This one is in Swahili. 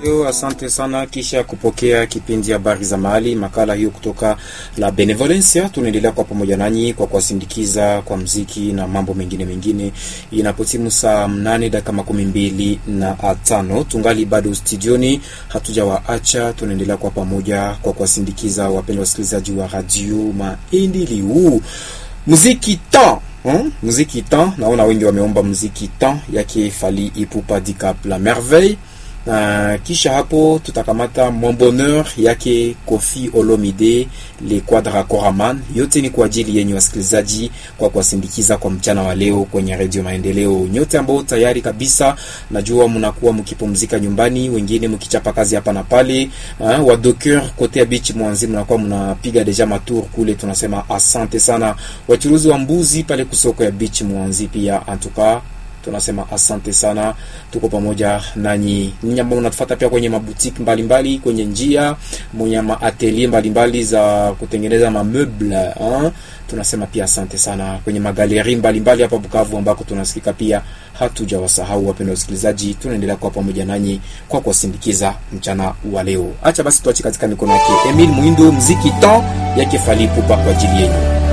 Leo asante sana. Kisha kupokea kipindi habari za mahali, makala hiyo kutoka la Benevolencia, tunaendelea kwa pamoja nanyi kwa kuwasindikiza kwa mziki na mambo mengine mengine. Inapotimu saa mnane dakika makumi mbili na tano tungali bado studioni, hatujawaacha. Tunaendelea kwa pamoja kwa kuwasindikiza wapendwa wasikilizaji wa radio Maendeleo. Muziki ta Hmm? Muziki ta, naona wengi wameomba muziki ta yake Fally Ipupa Dicap la merveille. Uh, kisha hapo tutakamata Mon Bonheur yake Koffi Olomide le Quadra Koraman. Yote ni kwa ajili yenye wasikilizaji, kwa kuwasindikiza kwa mchana wa leo kwenye Radio Maendeleo. Nyote ambao tayari kabisa, najua mnakuwa mkipumzika nyumbani, wengine mkichapa kazi hapa na pale. Uh, wa docker kote ya beach mwanzi mnakuwa mnapiga deja matour kule, tunasema asante sana. Wachuruzi wa mbuzi pale kusoko ya beach mwanzi pia antuka tunasema asante sana, tuko pamoja nanyi. Ninyi ambao mnatufuata pia kwenye mabutiki mbalimbali, kwenye njia mwenye maatelier mbalimbali za kutengeneza mameuble hein, tunasema pia asante sana. Kwenye magaleri mbalimbali hapa Bukavu ambako tunasikika pia, hatujawasahau wapendwa wasikilizaji, tunaendelea kuwa pamoja nanyi kwa kuwasindikiza mchana wa leo. Acha basi tuache katika mikono yake Emile Muindo, mziki temps yake Fally Ipupa kwa ajili yenu.